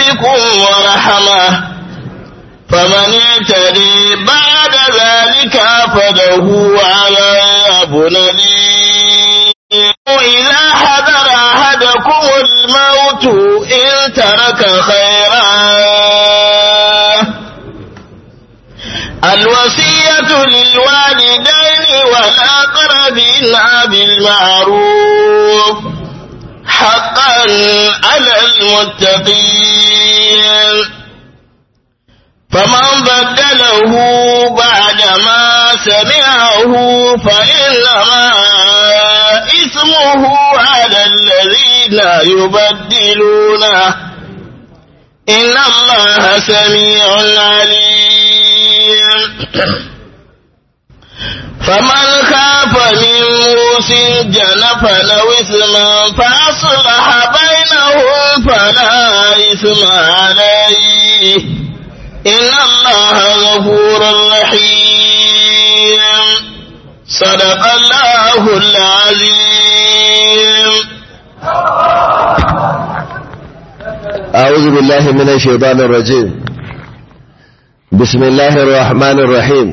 بكم ورحمة فمن اعتدي بعد ذلك فله عذاب أليم إذا حضر أحدكم الموت إن ترك خيرا الوصية للوالدين والأقربين بالمعروف حقا على المتقين فمن بدله بعدما سمعه فإنما إثمه على الذين يبدلونه إن الله سميع عليم فمن خاف من موس جنفا أو إثما فأصلح بينهم فلا إثم عليه إن الله غفور رحيم صدق الله العظيم أعوذ بالله من الشيطان الرجيم بسم الله الرحمن الرحيم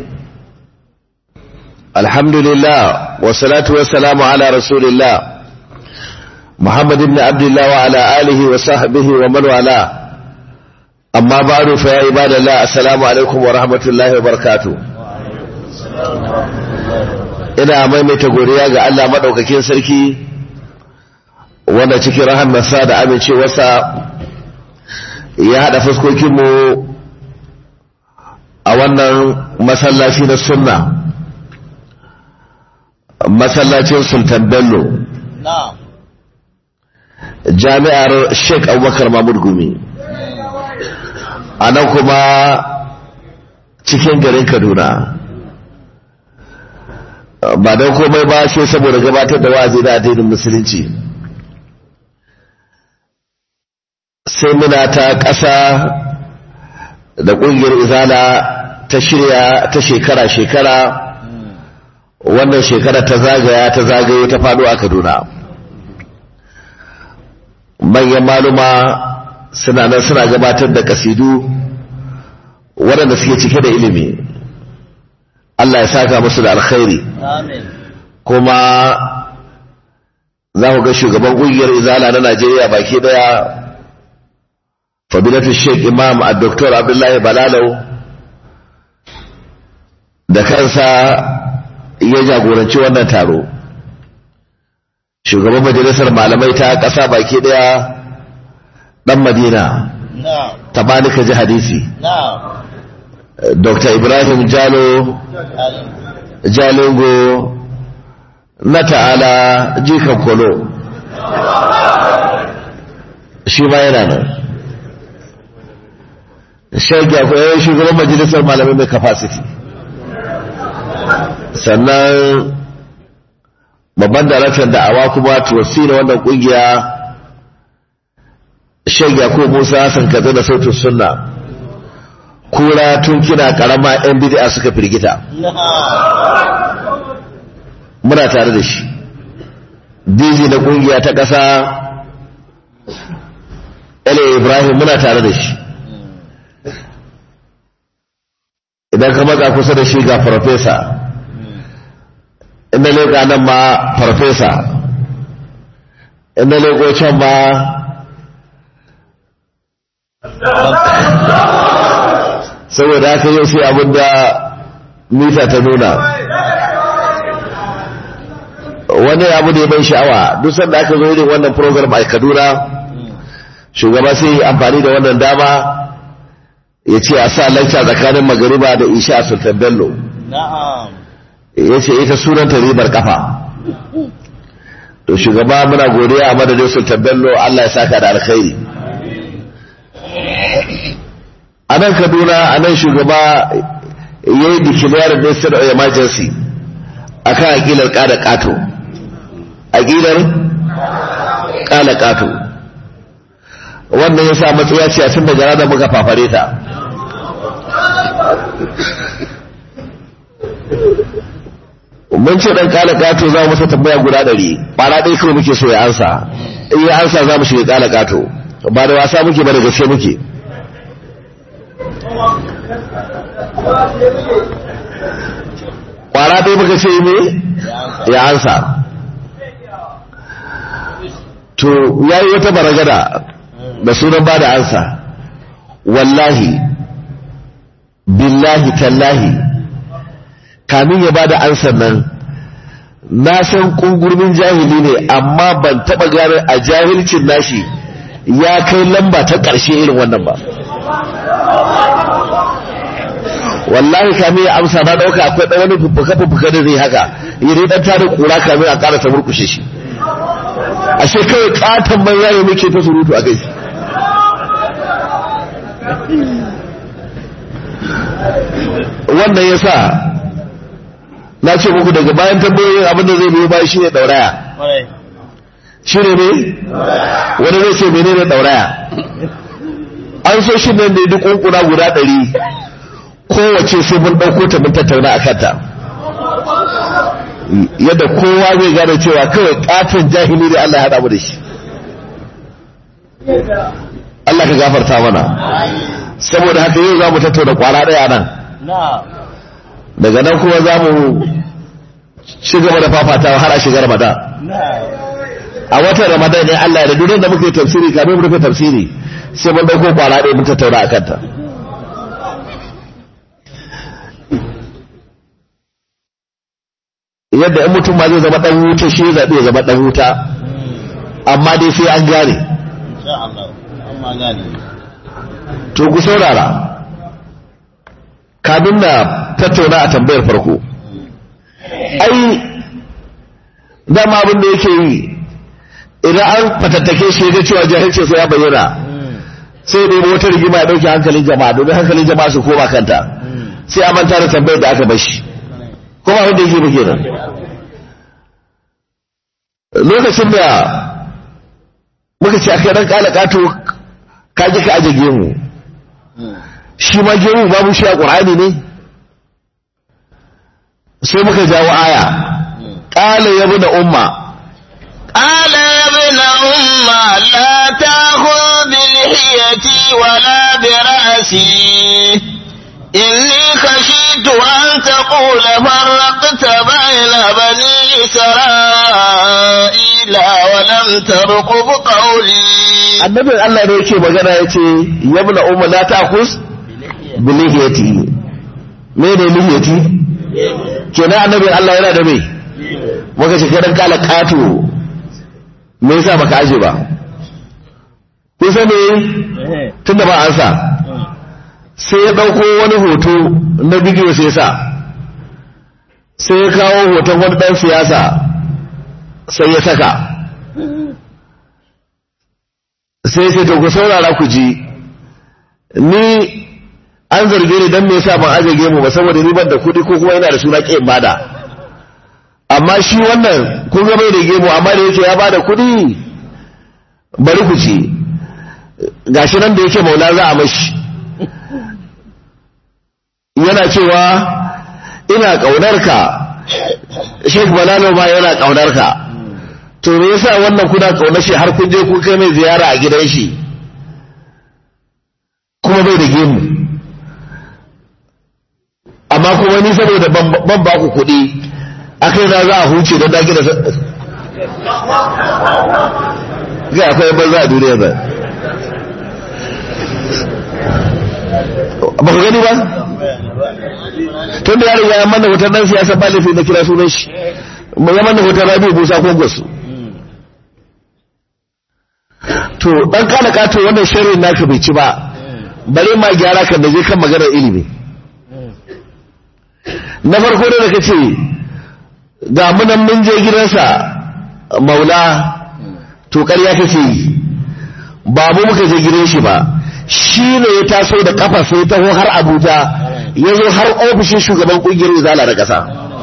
الحمد لله والصلاة والسلام على رسول الله محمد بن عبد الله وعلى آله وصحبه ومن والاه أما بعد فيا عباد الله السلام عليكم ورحمة الله وبركاته ina maimaita godiya ga Allah maɗaukakin sarki wanda cikin rahamarsa da amincewarsa ya haɗa fuskokinmu a wannan masallaci na sunna masallacin sultan bello jami'ar sheik abubakar mahmud gumi a nan kuma cikin garin kaduna ba don komai ba sai saboda gabatar da wa'azi na addinin musulunci sai muna ta ƙasa da ƙungiyar izala ta shirya ta shekara-shekara wannan shekara ta zagaya ta zagayo ta faɗo a kaduna manyan maluma suna nan suna gabatar da kasidu waɗanda suke cike da ilimi Allah ya saka musu da alkhairi kuma za ku ga shugaban ƙungiyar izala na najeriya baki ɗaya fadilatu sheik imam a doktor abdullahi balalau da kansa ya jagoranci wannan taro shugaban majalisar malamai ta ƙasa baki ɗaya ɗan madina ta malika ji hadisi dr ibrahim jalo jalingo na ta'ala jikan kolo shi ma yana nan shagi akwai shugaban majalisar malamai mai capacity sannan babban daraktan da'awa kuma tuwasi na wannan kungiya shagi akwai musa hassan kaza da sautin sunna kura tun kina karama yan bid'a suka firgita muna tare da shi dizi na kungiya ta ƙasa ele ibrahim muna tare da shi idan ka matsa kusa da shi ga farfesa inda leƙa nan ma farfesa inda leƙo can ma saboda haka yau sai abinda mita ta nuna wani abu da ya ban sha'awa duk sanda aka zo irin wannan program a kaduna shugaba sai yi amfani da wannan dama ya ce a sa lanta tsakanin magariba da isha a sultan bello ya ce ita sunanta ribar kafa to shugaba muna godiya a madadin sultan bello allah ya saka da alkhairi a nan kaduna a nan shugaba ya yi declaring the state of emergency a kan aƙilar ƙada ƙato aƙilar ƙala ƙato wannan ya sa matsaya ce a tun daga ranar muka fafare ta mun ce ɗan ƙala ƙato za mu masa tambaya guda ɗari ɓara ɗaya kawai muke so ya ansa in ya ansa za mu shiga ƙala ƙato ba da wasa muke ba da gaske muke kwara ɗaya muka ce me ya ansa to ya yi wata baragada da sunan ba da ansa wallahi billahi tallahi kamin ya ba da ansan nan na san kungurmin jahili ne amma ban taba gane a jahilcin nashi ya kai lamba ta ƙarshe irin wannan ba wallahi kamin ya amsa na ɗauka akwai ɗan wani fuffuka-fuffuka da zai haka yi dai ɗan tada ƙura kamin a ƙarasa murkushe shi ashe kawai ƙaton banza ne muke ta surutu a kai wannan ya sa na ce muku daga bayan tambayoyin abinda zai biyo bayan shi ne ɗauraya shi ne ne wani zai ce mene ne ɗauraya an so shi ne duk ƙunƙuna guda ɗari kowace sai mun ɗauko ta mun tattauna a kanta yadda kowa zai gane cewa kawai ƙaton jahili da Allah ya haɗa mu da shi Allah ka gafarta mana saboda haka yau za mu tattauna kwara ɗaya nan daga nan kuma za mu ci gaba da fafatawa har a shiga ramadan a watan ramadan ne Allah ya da duk da muke tafsiri kafin mu rufe tafsiri sai mun dauko kwara ɗaya mun tattauna a kanta yadda in mutum ma zai zama dan wuta shi zaɓe ya zama dan wuta amma dai sai an gane to ku saurara kamin na tattauna a tambayar farko ai dama abin da yake yi idan an fatattake shi ga cewa jahilci sai ya bayyana sai dai wata rigima ya dauke hankalin jama'a domin hankalin jama'a su koma kanta sai a manta da tambayar da aka bashi kuma abin da yake ba kenan lokacin da muka ce akai dan kala kato ka ji ka aje gemu shi ma gemu babu shi a qur'ani ne sai muka jawo aya qala ya da umma قال يا ابن أم لا تأخذ بلحيتي ولا برأسي إني خشيت أن تقول فرقت بين بني إسرائيل ولم ترقب قولي annabin Allah ne yake magana yace yabna umma la ta'khus bi lihiyati me ne lihiyati kenan annabin Allah yana da me muka ce kiran kala kato me yasa baka aje ba kun san me tunda ba an sa sai ya dauko wani hoto na bidiyo sai sa sai ya kawo hoton wani dan siyasa sai ya saka sai sai to ku saurara ku ji ni an zarge ni dan me yasa ban aje gemu ba saboda ni ban da kuɗi ko kuma yana da suna ƙin bada amma shi wannan kun ga bai da gemu amma da yake ya bada kuɗi bari ku ci gashi nan da yake maula za a mashi yana cewa ina ƙaunar ka Sheikh Balalo ma yana ƙaunar ka to me yasa wannan kuna ƙaunar shi har kun je kun kai mai ziyara a gidan shi kuma bai da gemu amma kuma ni saboda ban ba ku kuɗi akai na za a huce don daki da ga akwai banza a duniya ba ba ku gani ba tun da ya riga ya manna hoton dan siyasa ba laifin na kira sunan shi mu ya manna hoton rabi busa ko gwasu to dan kana kato wannan sharrin naka bai ci ba bare ma gyara kan da je kan maganar ilimi na farko da da kace ga munan mun je gidansa maula to ƙarya kake yi ba mu muka je gidan shi ba shi ne ya taso da kafa sai taho har abuja ya zo har ofishin shugaban ƙungiyar izala da ƙasa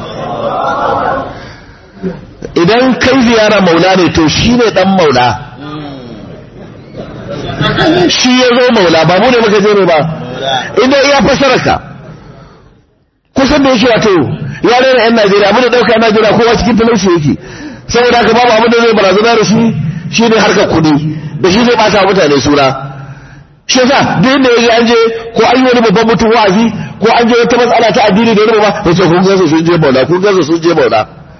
idan kai ziyara maula ne to shi ne ɗan maula shi ya zo maula ba mu ne muka je ne ba idan ya fasara ka kusan da yake wato ya rera yan najeriya abin da ɗauka najeriya kowa cikin talauci yake saboda haka babu abin da zai barazana da shi shi ne harkar kuɗi da shi zai ɓata mutane suna shi yasa duk inda yaje an je ko an yi wani babban mutum wa'azi ko an je wata matsala ta addini da wani ba ya ce kun gasa sun je maula kun gasa sun je maula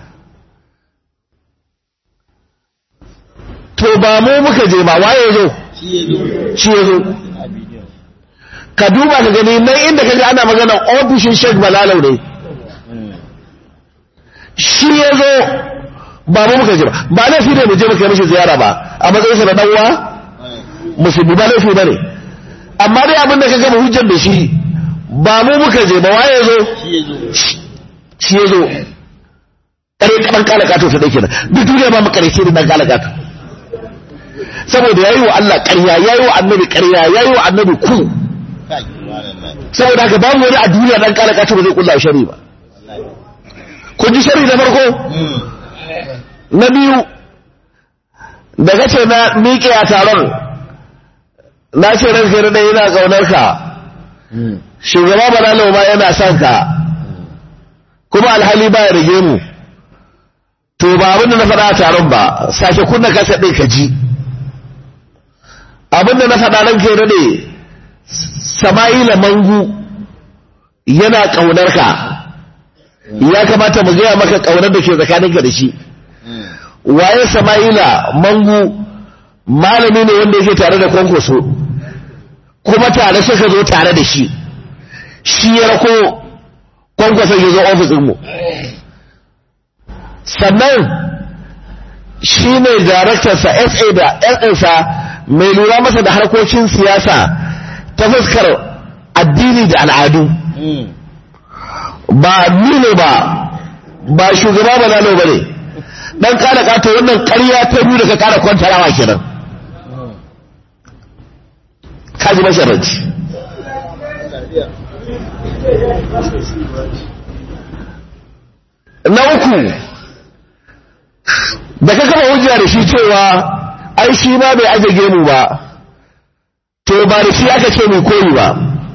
to ba mu muka je ba waye zo shi ya zo ka duba ka gani nan inda ka ga ana magana ofishin Sheikh Balalau ne shi ya zo ba mu muka je ba ba laifi ne mu je muka mishi ziyara ba a matsayin sa na dan uwa musulmi ba laifi bane amma dai abin da ka gama hujjar da shi ba mu muka je ba waye zo shi ya zo kare kan kala kato ta dake nan duk duniya ba mu kare shi dan kala kato saboda yayi wa Allah ƙarya yayi wa annabi ƙarya yayi wa annabi ku saboda haka babu wani a duniya dan kala kato ba zai kulla shari ba kun ji shari na farko na biyu da kace na miƙe a taron na ce ranka da yana kaunar ka shugaba balalo ma yana son ka kuma alhali ba ya rage mu to ba abin da na faɗa a taron ba sake kunna kasa ɗin ka ji abin da na faɗa ran ke ne sama'ila mangu yana ƙaunar ka ya kamata mu gaya maka ƙaunar da ke tsakaninka da shi waye sama'ila mangu malami ne wanda yake tare da kwankwaso kuma tare suka zo tare da shi shi ya rako kwankwason ya zo ofisinmu sannan shi ne daraktarsa sa da sa mai lura masa da harkokin siyasa ta fuskar addini da al'adu ba ni ne ba ba shugaba ba lalo ba ne dan kada kato wannan ƙarya ta biyu da ka kara kwantarawa kenan kaji masharanci na uku da ka kama hujja da shi cewa ai shi ma bai aje gemu ba to ba da shi aka ce mai koyi ba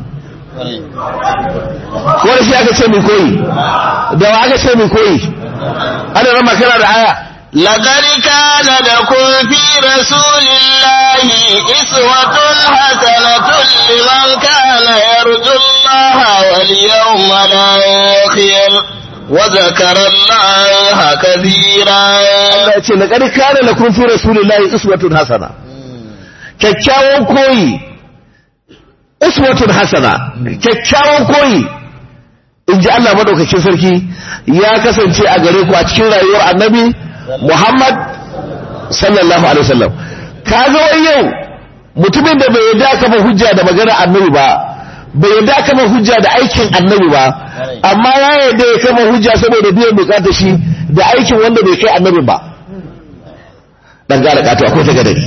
ko da shi aka ce mai koyi da wa aka ce mai koyi ana rama kana da aya لقد كان لكم في رسول الله إسوة حسنة لمن كان يرجو الله واليوم الآخر وذكر الله كثيرا Allah ya ce laqad kana lakum fi rasulillahi uswatun hasana kyakkyawan koyi uswatun hasana kyakkyawan koyi in ji Allah madaukakin sarki ya kasance a gare ku a cikin rayuwar annabi Muhammad sallallahu alaihi wasallam kaga wai yau mutumin da bai yarda kafa hujja da magana annabi ba bai yarda kafa hujja da aikin annabi ba amma ya yarda ya kafa hujja saboda biyan bukatar shi da aikin wanda bai kai annabin ba dan gara kato akwai ta gadari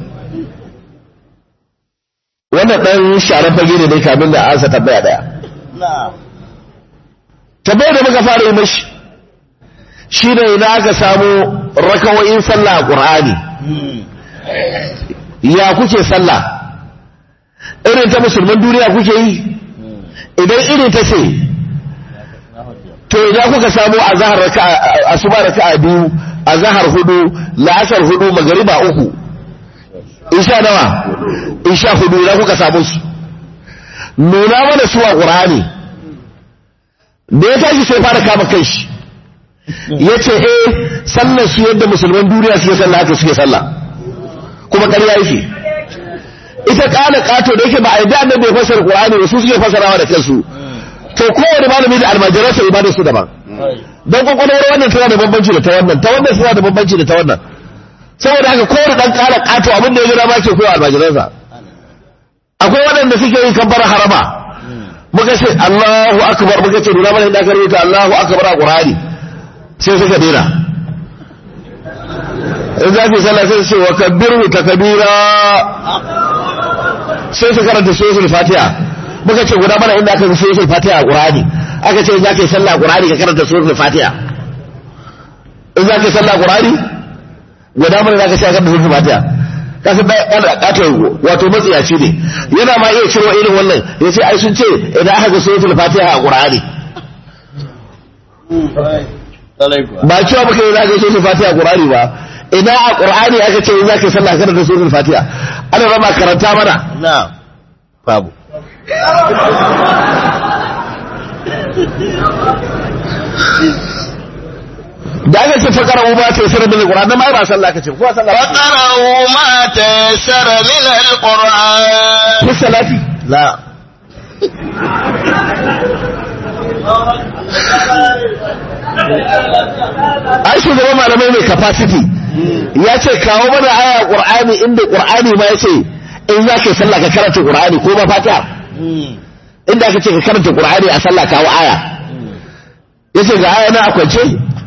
wannan dan sharan fage ne dai kamin da ansa tambaya daya tambaya da muka fara yi mashi shi ne ina aka samu rakawoyin sallah a ƙur'ani ya kuke sallah irin ta musulman duniya kuke yi idan irin ta ce to idan kuka samu a zahar asuba raka'a biyu a zahar hudu la'asar hudu magariba uku isha nawa isha hudu idan kuka samu su nuna mana su a ƙur'ani da ya tashi sai fara kama kai shi ya ce eh sallar su yadda musulman duniya suke sallah haka suke sallah kuma ƙarya yake ita ƙana ƙato da yake ba a yadda annabi bai fasara ƙur'ani ba su suke fasarawa da kansu to kowane malami da almajiransa ibadar su daban don kwakwalwar wannan tana da bambanci da ta wannan ta wannan tana da bambanci da ta wannan saboda haka kowane dan ƙara ƙato abin da ya gina ma ke koya almajiransa akwai waɗanda suke yin kabbar harama muka ce Allahu akbar muka ce nuna mana inda aka rubuta Allahu akbar a Qur'ani sai suka dena in za ki sallah sai su ce wa kabbiru takbira sai su karanta suratul Fatiha muka ce guda mana inda aka rubuta suratul Fatiha a Qur'ani aka ce za ka yi sallah a Qur'ani ka karanta suratul Fatiha in za ka yi sallah a Qur'ani guda mana za ka ce ka karanta suratul Fatiha kasa katon wato matsiyaci ne yana ma iya ciro irin wannan ya ce ai sun ce idan aka ga suratul fatiha a qur'ani ba cewa baka yi zaka suratul fatiha a qur'ani ba idan a qur'ani aka ce za ka sallah kada da suratul fatiha ana rama karanta mana na babu da aka ce fakara ba ta yasara min alquran dan mai ba sallah kace ko sallah فقرأوا ما تيسر من القرآن fi salati la ai shugaban malamai mai capacity ya ce kawo mana aya qur'ani inda qur'ani ma ya ce in za ka yi sallah ka karanta qur'ani ko ba fatiha inda aka ce ka karanta qur'ani a sallah kawo aya ya ce ga aya na a kwance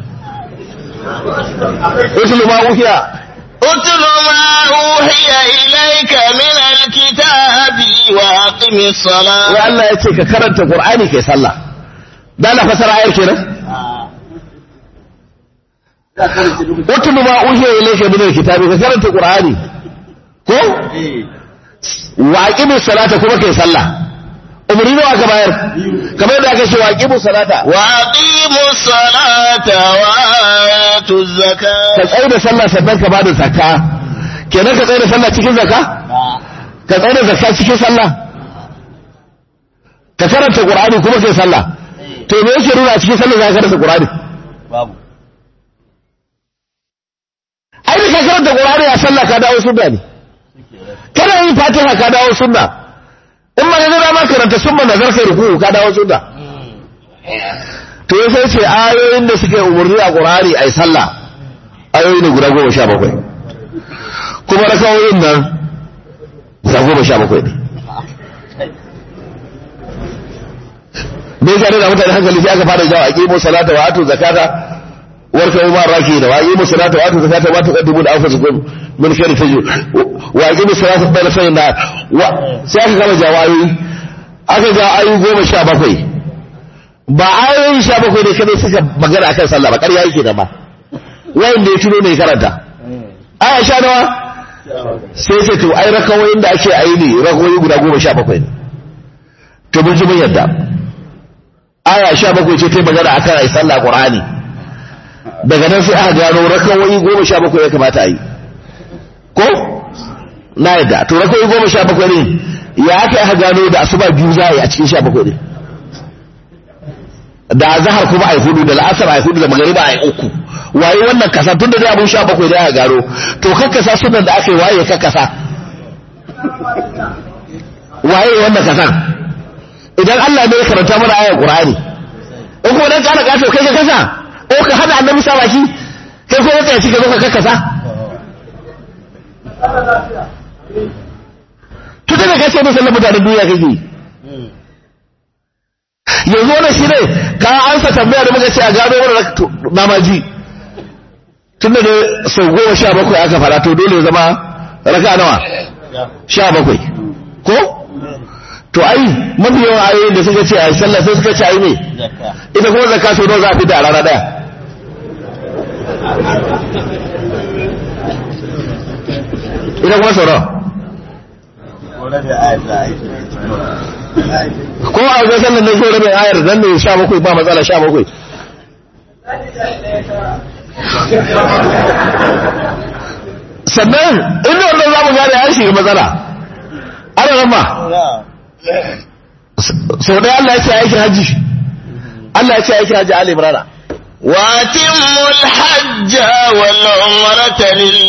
usulu ma uhiya اتل ما أوحي إليك من الكتاب وأقم wai الصلاة Allah ya ce ka karanta qur'ani kai sallah da na fasara ayar kenan utlu ma uhiya ilayka min alkitabi ka karanta qur'ani ko wa aqimus salata kuma kai sallah umri nawa ka bayar kamar yadda aka ce wa aqimus salata وأقيموا الصلاة وآتوا ka الزكاة tsaye da sallah sannan ka bada zakka kenan ka tsaye da sallah cikin zakka ka tsaye da zakka cikin sallah ka karanta qur'ani kuma kai sallah to me yake nuna a cikin sallah za ka karanta qur'ani babu ai da ka karanta qur'ani a sallah ka dawo sunna ne kana yin fatiha ka dawo sunna in ma yanzu da ma karanta sunna nazar kai ruku ka dawo sunna to ya sai ce ayoyin da suke umarni a qur'ani ai sallah ayoyi ne guda goma sha bakwai kuma rakawoyin nan guda goma sha bakwai ne me ya da mutane hankali sai aka fara jawo aqimu salata wa atu zakata warka umar raki da wa aqimu salata wa atu zakata wa tuqaddimu li anfusikum min khairin tajid wa aqimu salata bayna sayin da wa sai aka gama jawo ayoyi aka ga ayoyi goma sha bakwai ba ayoyi sha bakwai ne kadai suka magana akan sallah ba ƙarya yake da ma wanda ya tuno ne karanta aya sha nawa sai sai to ai rakawoyin da ake ayi ne rakawoyi guda goma sha bakwai ne to mun ji mun yadda aya sha bakwai ce ta magana akan ai sallah qur'ani daga nan sai aka gano rakawoyi goma sha bakwai ya kamata a yi ko na yadda to rakawoyi goma sha bakwai ne ya aka aka gano da asuba biyu za a yi a cikin sha bakwai ne da azhar kuma ai hudu da la'asar ai hudu da magariba ai uku waye wannan kasa tun da dai abun sha bakwai da aka gano to kakkasa sunan da aka yi waye kakkasa waye wannan kasan idan Allah ne ya karanta mana ayar Qur'ani in kuma dan kana kato kai ka kasa ko ka hada annabi sa baki kai ko ka ci gaba ka kasa to da ka ce musallan mutanen duniya kake yanzu wannan shi ne ka ansa tambaya da muka ce a gano mana namaji tun da sau goma sha bakwai aka fara to dole ya zama raka nawa sha bakwai ko to ai mafi yawan ayoyin da suka ce a sallah sai suka ce ai ne ita kuma zakka sau nawa za a fita a rana daya ita kuma sau nawa ko a wajen sallan ne ko rabin ayar zan ne sha bakwai ba matsala sha bakwai sannan inda wannan za mu gane ya shiga matsala ana nan ma sau ɗaya Allah ya ce aikin hajji Allah ya ce aikin hajji Ali Imrana وأتموا الحج والعمرة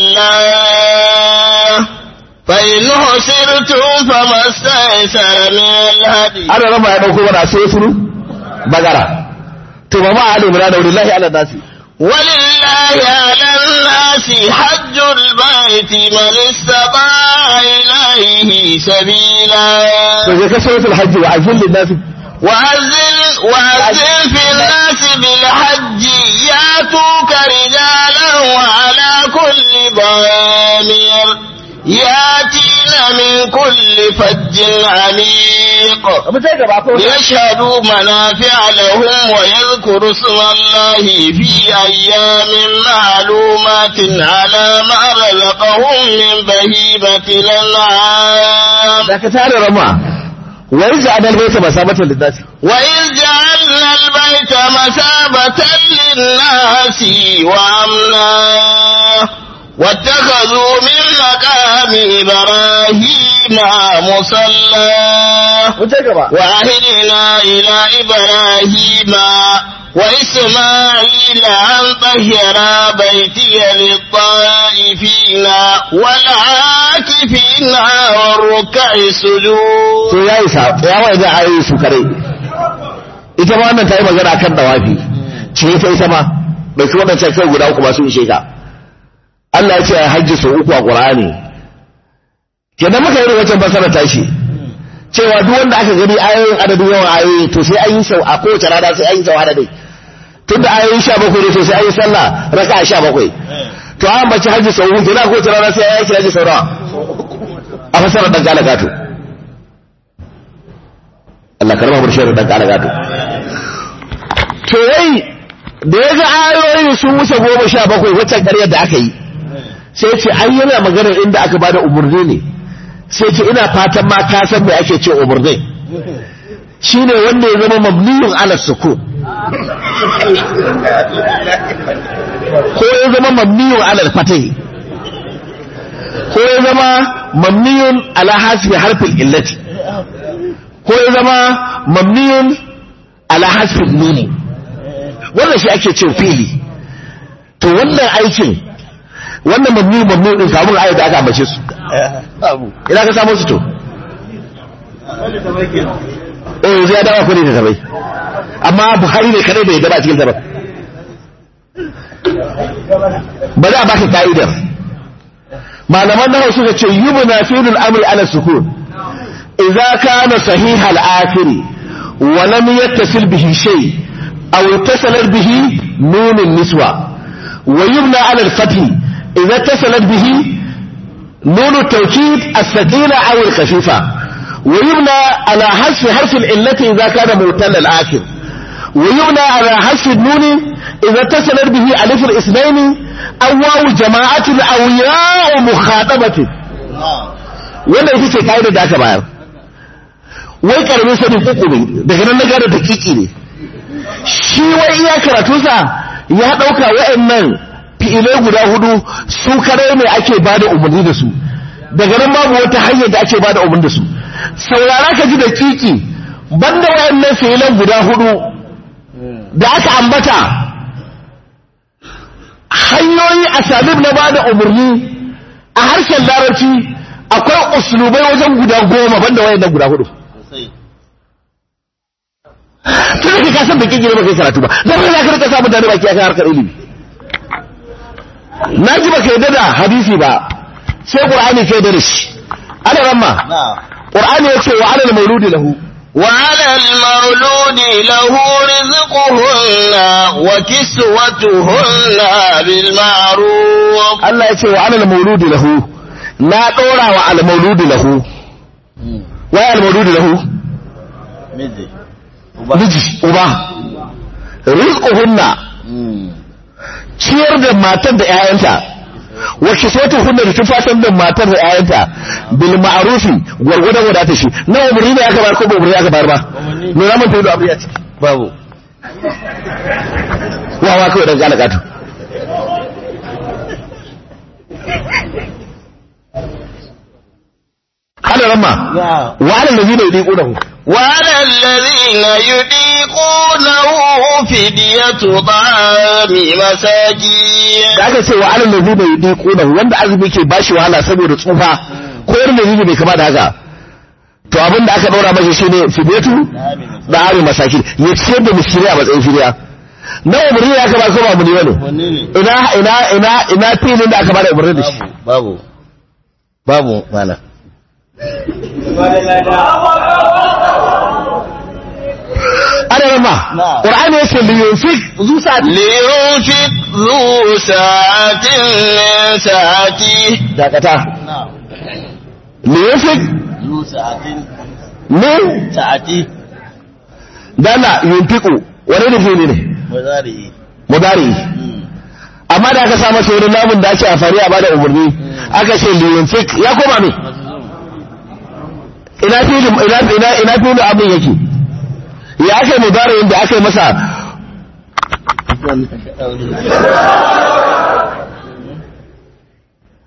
لله فإن حسرتم فما استيسر من الهدي ana rama ya ɗauko mana sai suru bagara to ba ma Ali Imrana wallahi ala nasi ولله على الناس حج البيت من استطاع إليه سبيلا to je ka suratul hajji wa azil lin nasi وأذن, وأذن في الناس بالحج ياتوك رجالا وعلى كل ضامر ياتين من كل فج عميق mu sai gaba ko ليشهدوا منافع لهم ويذكروا اسم الله في أيام معلومات على ما رزقهم من بهيمة الأنعام da ka tare rama wa yaj'al al-bayta masabatan lin nasi وإذ جعلنا البيت مثابة للناس وأمنا واتخذوا من مقام إبراهيم مصلى وعهدنا إلى إبراهيم وإسماعيل أن طهر بيتي للطائفين والعاكفين والركع السجود to ya isa ya wai da ayoyi su kare ita ma wannan ta yi magana kan dawafi ce ta ita ma bai fi wannan kai guda uku ba su ishe ka Allah ya ce a hajji sau uku a Qur'ani kenan muka yi wancan basara tashi cewa duk wanda aka gani ayoyin adadin yawan ayoyi to sai an yi sau a kowace rana sai an yi sau adadin tun da ayoyi sha bakwai ne to sai an yi sallah raka sha bakwai to an bace hajji sau uku kenan a kowace rana sai an yi hajji sau nawa a fasarar dan gala gato Allah karama mu shirin dan gala gato to wai da ya ga ayoyi sun wuce goma sha bakwai waccan ƙaryar da aka yi sai ce an yana maganar inda aka bada umarni ne sai ce ina fatan ma ka san me ake ce umarni shine wanda ya zama mabniyun ala sukun ko ya zama mabniyun ala fatahi ko ya zama mabniyun ala hasbi harfin illati ko ya zama mabniyun ala hasbi nuni wannan shi ake ce fili to wannan aikin wannan mabni mabni din samun ayat da aka ambace su ina ka samu su to eh yanzu ya dawa kudi da tabai amma buhari ne kadai bai daba cikin tabai ba za a baka ka'idar malaman nawa suka ce yubna fi'lul amri ala sukun idza kana sahih al-akhir wa lam yattasil bihi shay aw ittasalat bihi nun an-niswa wa yubna ala al-fath إذا اتصلت به نون التوكيد الثقيلة أو الخفيفة ويبنى على حذف حرف العلة إذا كان معتل الآخر ويبنى على حذف النون إذا اتصلت به ألف الاثنين أو واو جماعة أو ياء مخاطبة wannan ita ce kayan da aka bayar wai karamin sanin uku ne daga nan na gane dakiki ne shi wai iya karatunsa ya ɗauka wa'annan fi'ilai guda hudu su kare ne ake ba da umarni da su daga nan babu wata hanyar da ake ba da umarni da su saurara ka ji da kiki banda wayannan fi'ilan guda hudu da aka ambata hanyoyi a sabib na ba da umarni a harshen larabci akwai uslubai wajen guda goma banda wayannan guda hudu tun da ka san da kiki ne ba kai karatu ba dan ba za ka rika sa mutane baki akan harkar ilimi na ji baka yadda da hadisi ba sai qur'ani kai da shi ana ramma qur'ani yace wa alal mauludi lahu وعلى المولود له رزقهن وكسوتهن بالمعروف Allah yace wa alal mauludi lahu na dora wa al mauludi lahu wa al mauludi lahu miji uba rizquhunna ciyar da matar da ‘ya'yanta wacce sai ta hunna da tufatan da matar da ‘ya'yanta bil ma'arufi gwargwadon wadata shi na umarni ne aka bayar ko ba umarni aka bayar ba me za mu tayi da abu ya ciki babu wawa kawai dan gane gato ana ramma wa alal ladina yudiqunahu وعلى الذين يطيقونه فدية طعام مساكين da aka ce wa alal ladina yudiqunahu wanda azumi ke bashi wahala saboda tsufa ko irin da bai kama da haka to abin da aka daura masa shine fidiyatu da ari masakin ya ciyar da miskini a matsayin fidiya na umarni da aka ba ko ba mu ne bane ina ina ina ina filin da aka ba da umarni da shi babu babu mana ana yamma qur'ani yace li yunfik zu sa'at لينفق ذو ساعة من ساعته dakata li yunfik ذو ساعة min ساعته dala yunfiku wani da fili ne مزاري mudari amma da aka sa masa wani namun da ake amfani a bada umarni aka ce li yunfik ya koma ne ina filin ina ina ina filin abin yake ya aka yi mudari da aka yi masa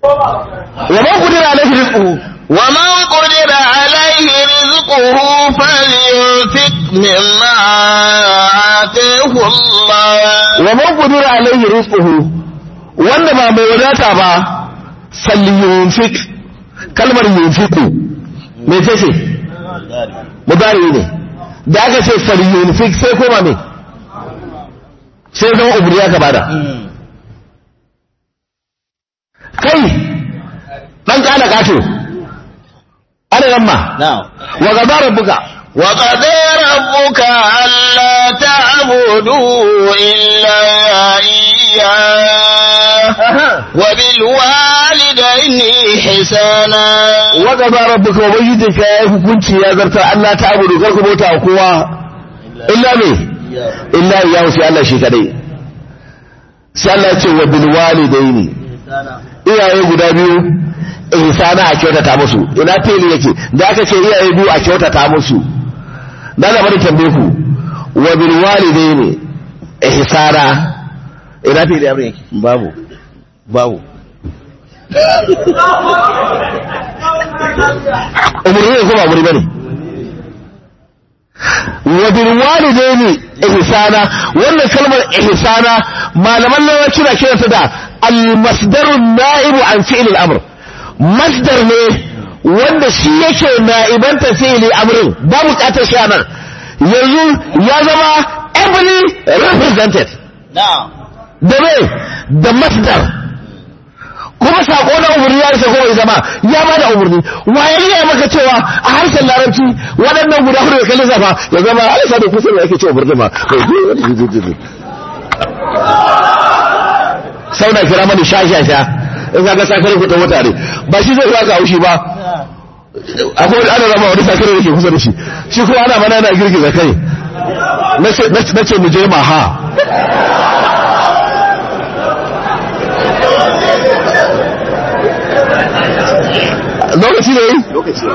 wa man qudira alaihi rizquhu ومن قدر عليه رزقه فلينفق مما آتاه الله wa man qudira alaihi rizquhu wanda ba mai wadata ba falyunfik kalmar yunfiku me ce ce mudari ne da aka ce falyunfik sai koma me sai zama ubri ya bada kai dan kana gato ana yamma نعم wa gaba rabbuka وقضى ربك ألا تعبدوا إلا إياه وبالوالدين حسانا wa gaba rabbuka wa bayyidika ya hukunci ya zarta Allah ta abudu kar ku bauta wa kowa illa me illa ya sai Allah shi kadai sai Allah ya ce wa bil walidaini iyaye guda biyu ihsana a kyautata musu ina teli yake da aka ce iyaye biyu a kyautata musu da na bari tambaye ku wa bil walidaini ihsana ina teli abin yake babu babu umurni ne ko ba umurni bane wa bil walidaini ihsana wannan kalmar ihsana malaman larabci na kiranta da al masdarun na'ibu an fi'l al amr masdar ne wanda shi yake na'ibanta fi'li amrin ba bukatar shi anan yanzu ya zama ably represented نعم da me da masdar kuma sako na umarni ya isa kowai zama ya ba da umarni waye ya maka cewa a harshen larabci waɗannan guda hudu da kalli zafa ya zama alisa da kusa da ake cewa umarni ma sau da kira mani sha sha sha in ka ga sakarin kuɗin mutane ba shi zai baka haushi ba akwai wani ana rama wani sakarin da ke kusa da shi shi kuma ana mana yana girgiza kai na ce mu je ma ha lokaci ne yi?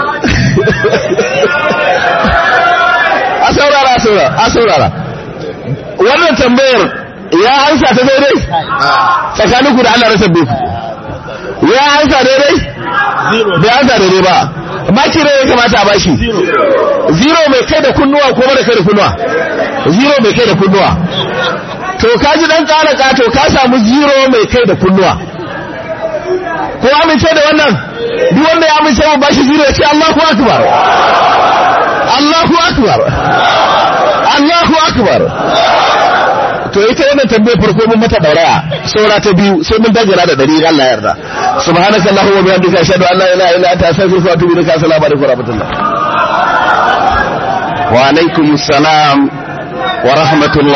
a saurara a saurara a saurara wannan tambayar ya ansa ta daidai tsakanin ku da Allah rasa ku ya ansa daidai bai ansa daidai ba maki ne ya kamata a bashi zero mai kai da kunnuwa ko mara kai da kunnuwa zero mai kai da kunnuwa to ka ji dan tsara kato ka samu zero mai kai da kunnuwa ko amince da wannan duk wanda ya amince mu bashi zero ya ce Allahu akbar Allahu akbar Allahu akbar to ita wannan tambayar farko mun mata dauraya saura ta biyu sai mun dagara da dari Allah ya yarda subhanaka allahumma wa bihamdika ashhadu an la ilaha illa anta astaghfiruka wa atubu ilaik assalamu alaikum wa rahmatullah wa alaikumus salam wa rahmatullah